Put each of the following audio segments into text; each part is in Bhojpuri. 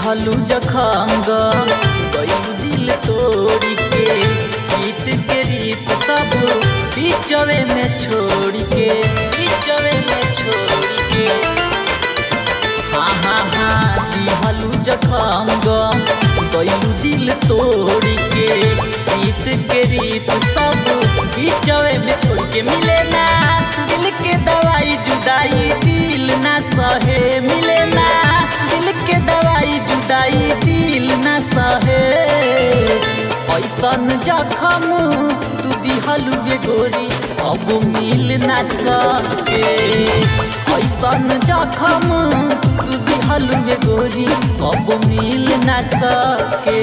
दिहलू जखम गम गईलू दिल तोड़ी के गीत के रीत सब बीचवे में छोड़ के बीचवे में छोड़ के हाँ हाँ हाँ दिहलू जखम गम गईलू दिल तोड़ी के गीत के रीत सब बीचवे में छोड़ के मिले ना दिल के दवाई जुदाई दिल ना सहे मिले ना दिल के दवाई जुदाई दिल ना सहे ऐसन जखम तू दिहलू गे गोरी अब मिल ना सके ऐसन जखम तू दिहलू गे गोरी अब मिल ना सके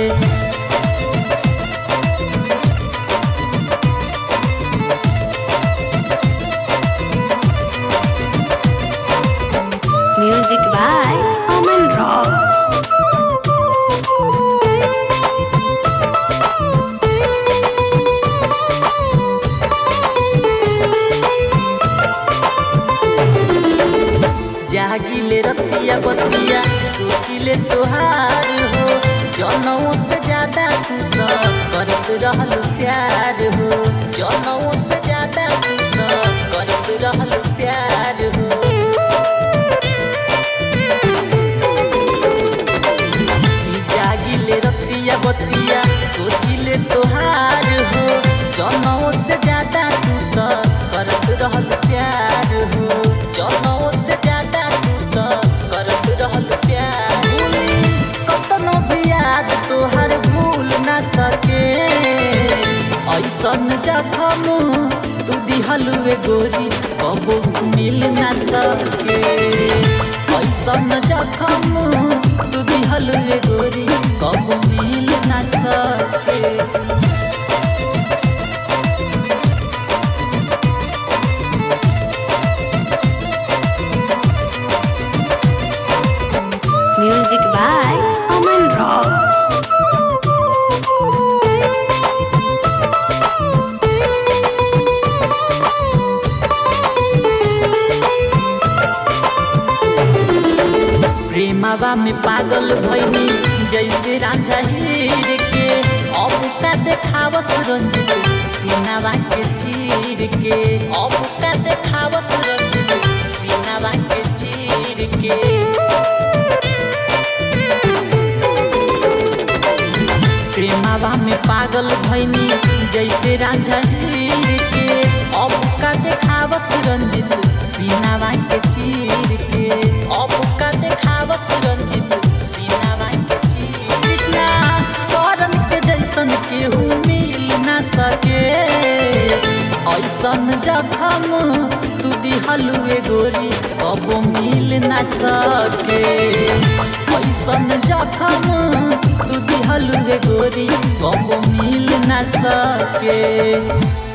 Music by Aman Rock. जागिले रतिया बतिया सोचिले तोहार हो जनों से ज्यादा तू तो करत रहल प्यार हो जनों से ज्यादा तू तो करत रहल प्यार हो जागिले रतिया बतिया सोचिले तोहार हो जनों से ज्यादा तू तो करत रहल प्यार हो जनों से ज्यादा तू तो करत रहल प्यार कतनो भी याद तोहर भूल ना सके ऐसन जखम तू दिहलुए गोरी कबो मिल ना सके ऐसन जखम तू दिहलुए गोरी कबो मिल ना सके Music by Aman Rock. प्रेमवा में पागल भैनी जैसे रांझा हीर के अब का देखावस रंजित सीनावा के चीर के अब का देखावस रंजित सीनावा के चीर के प्रेमवा में पागल भैनी जैसे रांझा हीर के अब का देखावस रंजित सीनावा के चीर के अब का देखावस रंजित सीनावा के चीर कृष्णा करन के जैसन केहू मिल ना सके ऐसन जखम तू दिहलुए गोरी कबो मिल ना सके ऐसन जखम तू दिहलुए गोरी कबो मिल ना सके